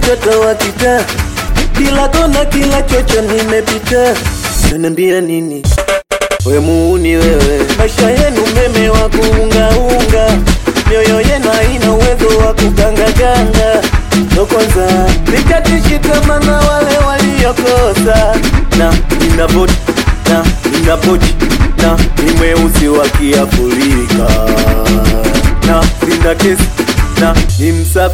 mtoto wa kitaa, kila kona, kila chocho nimepita. Unaniambia nini? We muuni wewe, maisha yenu meme wa kuungaunga, mioyo yenu haina uwezo wa kugangaganga. Ndo kwanza nikatishika na wale waliokosa, na ninapoti na ninapoti na ni mweusi wa Kiafrika na nina kesi na ni msafi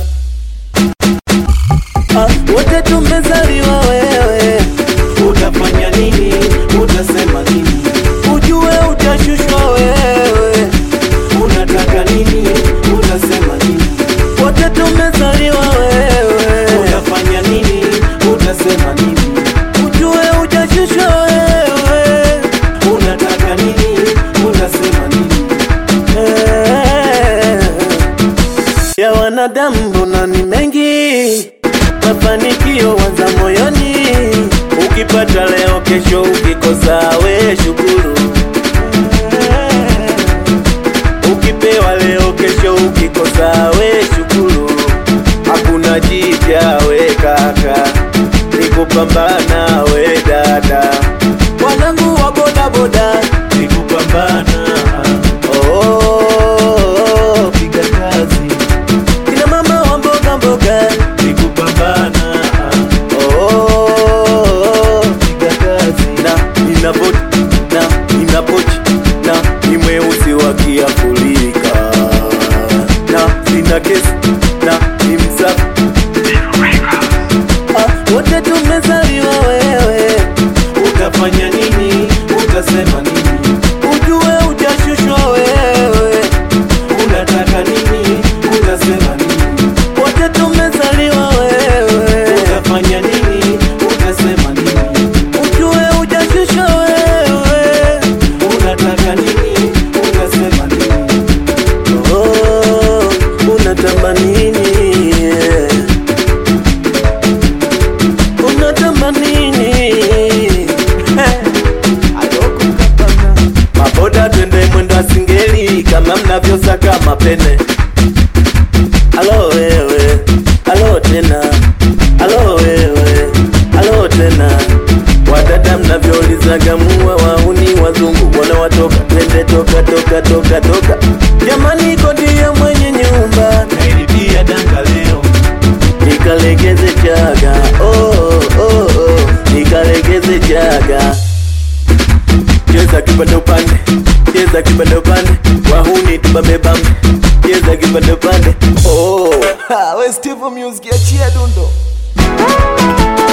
ah, wote tumezaliwa wewe Utafanya nini? Utasema nini? ujue utashushwa wewe, Unataka nini? Utasema nini? wote tumezaliwa wewe, Utafanya nini? Utasema nini? ujue utashushwa wewe. Unataka nini? Utasema nini? Eh, ya wanadamu mbona ni mengi, mafanikio wanza moyoni. Ukipata leo, kesho ukikosa, we shukuru. Eh, ukipewa leo, kesho ukikosa, we shukuru. Hakuna jipya we kaka, ni kupambana we dada, wanangu wa bodaboda Ni kupambana. Oh, piga kazi kina mama wa mboga mboga. Ni kupambana. Oh, piga kazi na nina boti na nina pochi na ni mweusi wa Kiafrika na sina kesi na ni msafi. Ah, wote tumezaliwa wewe, Utafanya nini? Utasema nini? ujue utashushwa wewe. Unataka nini? Utasema nini? Wote tumezaliwa wewe, Utafanya nini? Utasema nini? ujue utashushwa wewe. Unataka nini? Utasema nini? Oh, unatamba nini? Unatamba nini? Maboda twende mwendo wa singeli kama mnavyosaka mapene. Alo wewe, alo tena, alo wewe, alo tena. Wadada mnavyoulizaga muwe wauni wazungu wanawatoka, twende toka toka toka toka. Jamani, kodi ya mwenye nyumba Nailipia danga leo. nikalegeze chaga, oh, oh, oh, nikalegeze chaga. Cheza kipande upande, cheza kipande upande, wahuni tubambe bambe, cheza kipande upande. Oh, ha, we Steve Music achia dundo.